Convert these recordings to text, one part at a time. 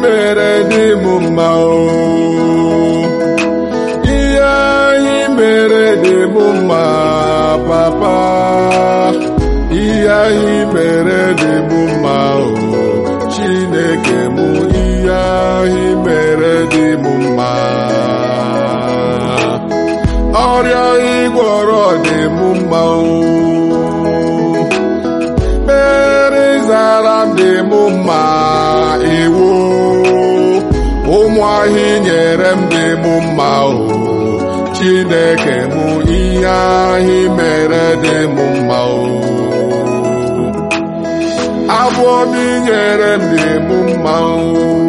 mere dị m mma o ihe anyị mere dị m mma papa ihe anyị mere dị m mma o chineke m ihe anyị mere dị m mma ọrịa ịgwọrọ dị m mma o mere zara m dị m mma iwu ụmụ ahị nyere m dị m mma o chineke m ihe ahị mere dị m mma o abụọ m nyere m dị m mma o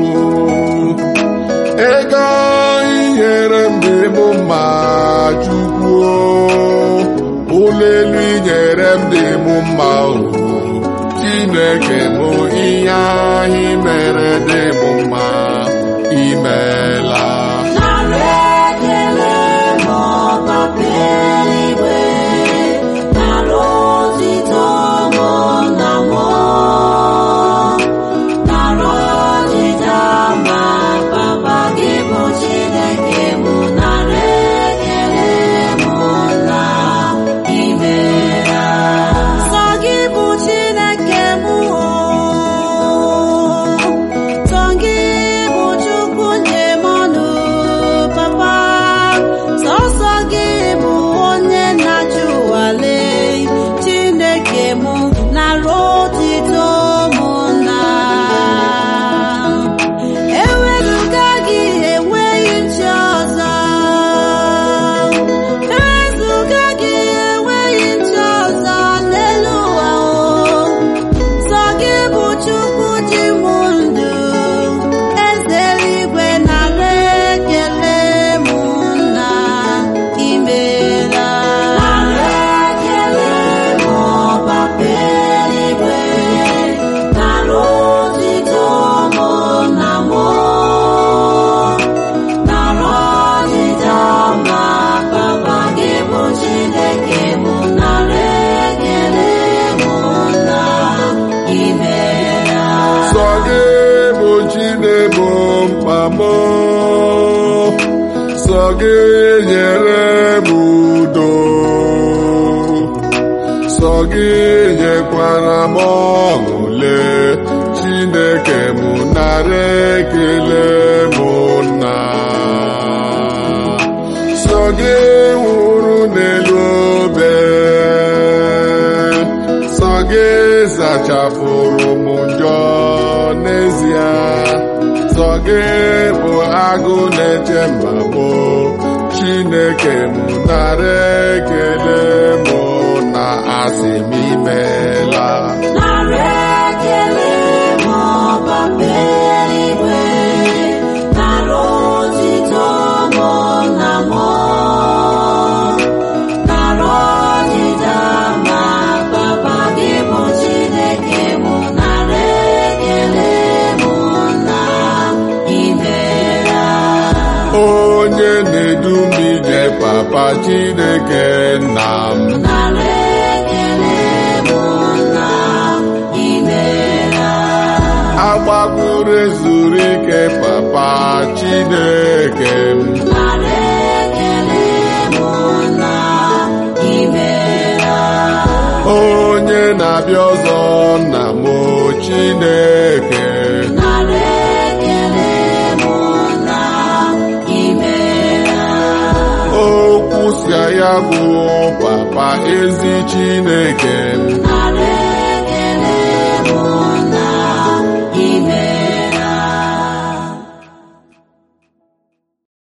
ego inyere m dị m mma chukwu ụlọ elu inyere m dị m mma o chineke m ihe ahị mere dị m mma imeela Nara ekele ma papa eluigwe, nara otito mụ na mụ. Nara ọdịda ma papa gị bụ Chineke mụ, nara ekele mụ na imeela. Sọ gị bụ Chineke mụ Sọ gị bụ Chukwu nye m ọnụ papa sọsọ gị bụ onye na-achị ụwa lee Chineke mụ nara otito mụ na ewezụga gị enweghị nchi ọzọ ewezụga gị enweghị nchi ọzọ n'elu ụwa o Sọ gị bụ Chukwu ji m ndụ, eze eluigwe nara ekele m na imeela. Nara ekele m papa eluigwe, nara otito m na mụ. Nara ọdịda ma papa gị bụ Chineke m, nara ekele m na imeela. sọ gị bụ chinebo mkpa m sọ gị nyere m udo sọ gị nyekwara m ọṅụle chineke m nara ekele m nna sọ gị nwụrụ n'elu obe sọ gị zachapụrụ m njọ n'ezie sọ gị bụ agụ na-eche mba m chineke m nara ekele m na asị m imeela Nara ekele ma papa eluigwe, nara otito mụ na mụ. Nara ọdịda ma papa gị bụ Chineke mụ, nara ekele mụ na imeela. onye na-edu m ije papa chineke nna m Nara ekele mụ na imeela. agbakwuru ezuru ike papa chineke m Nara ekele mụ na imeela. onye na-abịa ọzọ nna m chineke Nara ekele mụ na imeela. okwu si ya bụ papa ezi chineke m Nara